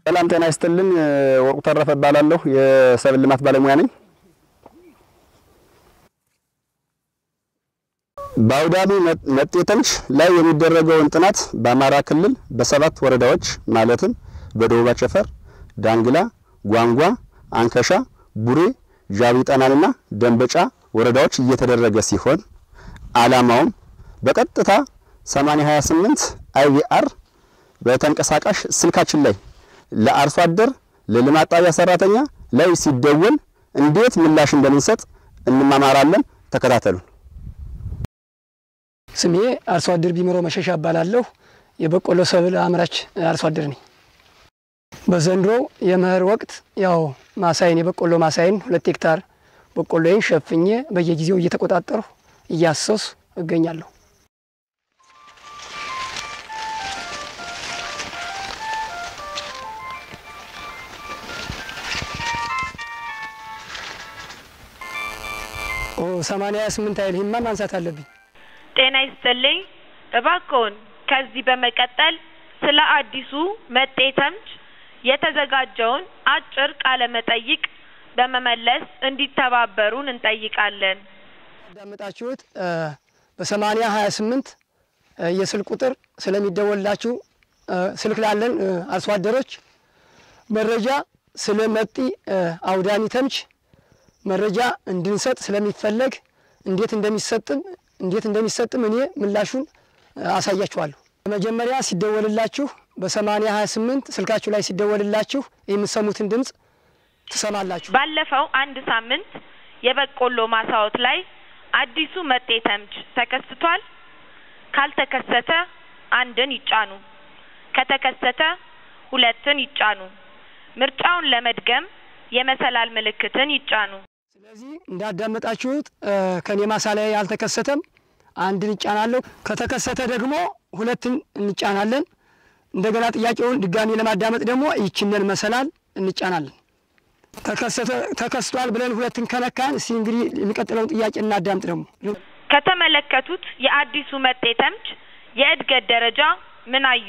ሰላም ጤና ይስጥልን። ወርቁ ተረፈ እባላለሁ። የሰብል ልማት ባለሙያ ነኝ። በአውዳሚ መጤ ተምች ላይ የሚደረገውን ጥናት በአማራ ክልል በሰባት ወረዳዎች ማለትም በደቡብ አቸፈር፣ ዳንግላ፣ ጓንጓ፣ አንከሻ፣ ቡሬ፣ ጃቢ ጠናንና ደንበጫ ወረዳዎች እየተደረገ ሲሆን ዓላማውም በቀጥታ 8028 አይቪአር በተንቀሳቃሽ ስልካችን ላይ ለአርሶ አደር ለልማት ጣቢያ ሰራተኛ ላይ ሲደወል እንዴት ምላሽ እንደምንሰጥ እንማማራለን። ተከታተሉን። ስሜ አርሶ አደር ቢምሮ መሸሻ እባላለሁ። የበቆሎ ሰብል አምራች አርሶ አደር ነኝ። በዘንድሮው የመኸር ወቅት ያው ማሳይን የበቆሎ ማሳይን ሁለት ሄክታር በቆሎዬን ሸፍኜ በየጊዜው እየተቆጣጠርሁ እያሰሱ እገኛለሁ። ኦ ሰማንያ ስምንት አይል ይህማ ማንሳት አለብኝ። ጤና ይስጥልኝ። እባክዎን ከዚህ በመቀጠል ስለ አዲሱ መጤ ተምች የተዘጋጀውን አጭር ቃለ መጠይቅ በመመለስ እንዲተባበሩን እንጠይቃለን። ያዳመጣችሁት በሰማንያ ሀያ ስምንት የስልክ ቁጥር ስለሚደወልላችሁ ስልክ ላለን አርሶ አደሮች መረጃ ስለ መጤ አውዳሚ ተምች መረጃ እንድንሰጥ ስለሚፈለግ እንዴት እንደሚሰጥም እንዴት እንደሚሰጥም እኔ ምላሹን አሳያችኋለሁ። በመጀመሪያ ሲደወልላችሁ በሰማንያ ሀያ ስምንት ስልካችሁ ላይ ሲደወልላችሁ የምትሰሙትን ድምፅ ትሰማላችሁ። ባለፈው አንድ ሳምንት የበቆሎ ማሳዎት ላይ አዲሱ መጤ ተምች ተከስቷል? ካልተከሰተ አንድን ይጫኑ፣ ከተከሰተ ሁለትን ይጫኑ። ምርጫውን ለመድገም የመሰላል ምልክትን ይጫኑ። ስለዚህ እንዳዳመጣችሁት ከኔ ማሳ ላይ አልተከሰተም፣ አንድን ይጫናለሁ። ከተከሰተ ደግሞ ሁለትን እንጫናለን። እንደገና ጥያቄውን ድጋሚ ለማዳመጥ ደግሞ ይችንን መሰላል እንጫናለን። ተከስቷል ብለን ሁለትን ከነካን እስቲ እንግዲህ የሚቀጥለውን ጥያቄ እናዳምጥ። ደግሞ ከተመለከቱት የአዲሱ መጤ ተምች የእድገት ደረጃ ምን አዩ?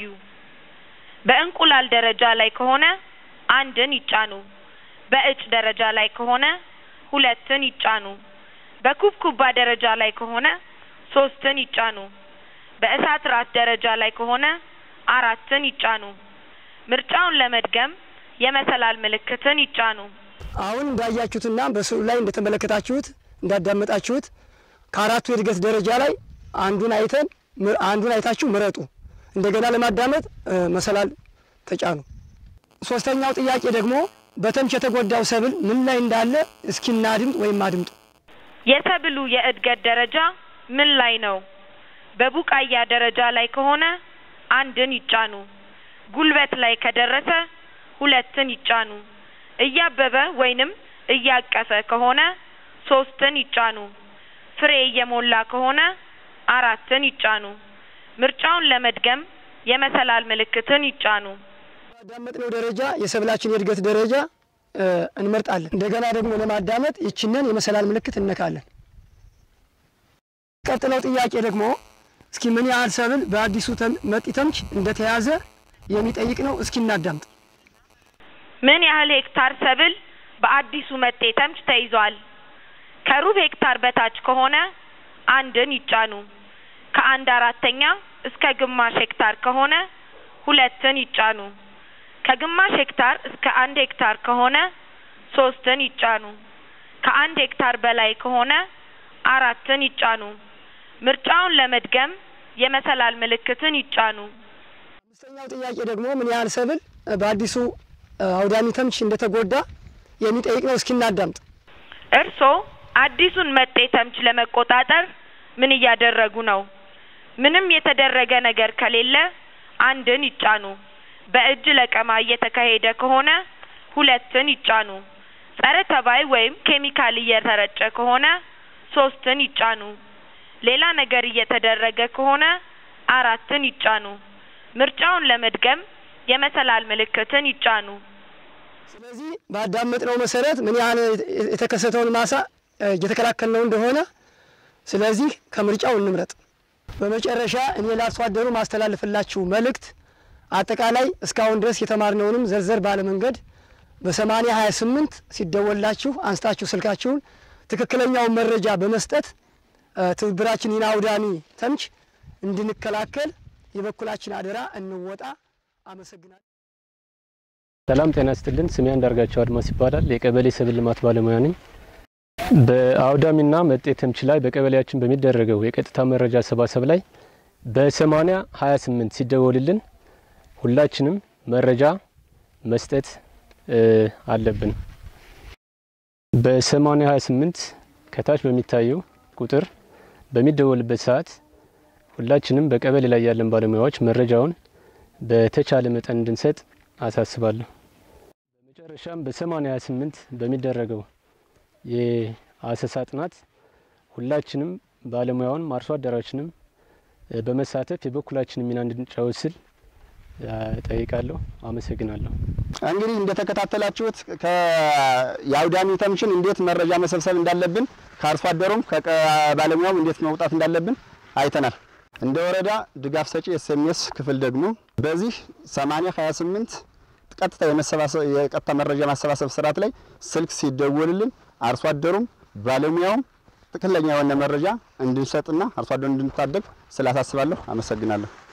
በእንቁላል ደረጃ ላይ ከሆነ አንድን ይጫኑ። በእጭ ደረጃ ላይ ከሆነ ሁለትን ይጫኑ። በኩብኩባ ደረጃ ላይ ከሆነ ሶስትን ይጫኑ። በእሳት ራስ ደረጃ ላይ ከሆነ አራትን ይጫኑ። ምርጫውን ለመድገም የመሰላል ምልክትን ይጫኑ። አሁን እንዳያችሁትና በስዕሉ ላይ እንደተመለከታችሁት እንዳዳመጣችሁት ከአራቱ የእድገት ደረጃ ላይ አንዱን አይተን አንዱን አይታችሁ ምረጡ። እንደገና ለማዳመጥ መሰላል ተጫኑ። ሶስተኛው ጥያቄ ደግሞ በተምች የተጎዳው ሰብል ምን ላይ እንዳለ እስኪ እናድምጥ ወይም አድምጡ። የሰብሉ የእድገት ደረጃ ምን ላይ ነው? በቡቃያ ደረጃ ላይ ከሆነ አንድን ይጫኑ። ጉልበት ላይ ከደረሰ ሁለትን ይጫኑ። እያበበ ወይንም እያቀፈ ከሆነ ሶስትን ይጫኑ። ፍሬ እየሞላ ከሆነ አራትን ይጫኑ። ምርጫውን ለመድገም የመሰላል ምልክትን ይጫኑ። ባዳመጥነው ደረጃ የሰብላችን የእድገት ደረጃ እንመርጣለን። እንደገና ደግሞ ለማዳመጥ ይችንን የመሰላል ምልክት እነካለን። ቀጥለው ጥያቄ ደግሞ እስኪ ምን ያህል ሰብል በአዲሱ መጤ ተምች እንደተያዘ የሚጠይቅ ነው። እስኪ እናዳምጥ። ምን ያህል ሄክታር ሰብል በአዲሱ መጤ ተምች ተይዟል? ከሩብ ሄክታር በታች ከሆነ አንድን ይጫኑ። ከአንድ አራተኛ እስከ ግማሽ ሄክታር ከሆነ ሁለትን ይጫኑ። ከግማሽ ሄክታር እስከ አንድ ሄክታር ከሆነ ሶስትን ይጫኑ። ከአንድ ሄክታር በላይ ከሆነ አራትን ይጫኑ። ምርጫውን ለመድገም የመሰላል ምልክትን ይጫኑ። አምስተኛው ጥያቄ ደግሞ ምን ያህል ሰብል በአዲሱ አውዳሚ ተምች እንደተጎዳ የሚጠይቅ ነው። እስኪ እናዳምጥ። እርስዎ አዲሱን መጤ ተምች ለመቆጣጠር ምን እያደረጉ ነው? ምንም የተደረገ ነገር ከሌለ አንድን ይጫኑ። በእጅ ለቀማ እየተካሄደ ከሆነ ሁለትን ይጫኑ። ጸረ ተባይ ወይም ኬሚካል እየተረጨ ከሆነ ሶስትን ይጫኑ። ሌላ ነገር እየተደረገ ከሆነ አራትን ይጫኑ። ምርጫውን ለመድገም የመሰላል ምልክትን ይጫኑ። ስለዚህ ባዳመጥነው መሰረት ምን ያህል የተከሰተውን ማሳ እየተከላከልነው እንደሆነ ስለዚህ ከምርጫው እንምረጥ። በመጨረሻ እኔ ለአርሶ አደሩ ማስተላለፍላችሁ መልእክት አጠቃላይ እስካሁን ድረስ የተማርነውንም ዘርዘር ባለ መንገድ በሰማኒያ ሀያ ስምንት ሲደወላችሁ አንስታችሁ ስልካችሁን ትክክለኛውን መረጃ በመስጠት ትብብራችን ይህን አውዳሚ ተምች እንድንከላከል የበኩላችን አደራ እንወጣ። አመሰግናለሁ። ሰላም ጤና ይስጥልን። ስሜ አንዳርጋቸው አድማስ ይባላል። የቀበሌ ሰብል ልማት ባለሙያ ነኝ። በአውዳሚና መጤ ተምች ላይ በቀበሌያችን በሚደረገው የቀጥታ መረጃ አሰባሰብ ላይ በሰማኒያ ሀያ ስምንት ሲደወልልን ሁላችንም መረጃ መስጠት አለብን። በሰማኒያ ሀያ ስምንት ከታች በሚታየው ቁጥር በሚደወልበት ሰዓት ሁላችንም በቀበሌ ላይ ያለን ባለሙያዎች መረጃውን በተቻለ መጠን እንድንሰጥ አሳስባለሁ። በመጨረሻም በሰማኒያ ሀያ ስምንት በሚደረገው የአሰሳ ጥናት ሁላችንም ባለሙያውን አርሶ አደራችንም በመሳተፍ የበኩላችንን ሚና እንድንጫወት ስል ጠይቃለሁ። አመሰግናለሁ። እንግዲህ እንደተከታተላችሁት የአውዳሚ ተምችን እንዴት መረጃ መሰብሰብ እንዳለብን ከአርሶ አደሩም ከባለሙያውም እንዴት መውጣት እንዳለብን አይተናል። እንደ ወረዳ ድጋፍ ሰጪ ኤስኤምኤስ ክፍል ደግሞ በዚህ 80 28 ቀጥታ የቀጥታ መረጃ ማሰባሰብ ስርዓት ላይ ስልክ ሲደወልልን አርሶ አደሩም ባለሙያውም ትክክለኛ የሆነ መረጃ እንድንሰጥና አርሶ አደሩ እንድንታደግ ስላሳስባለሁ። አመሰግናለሁ።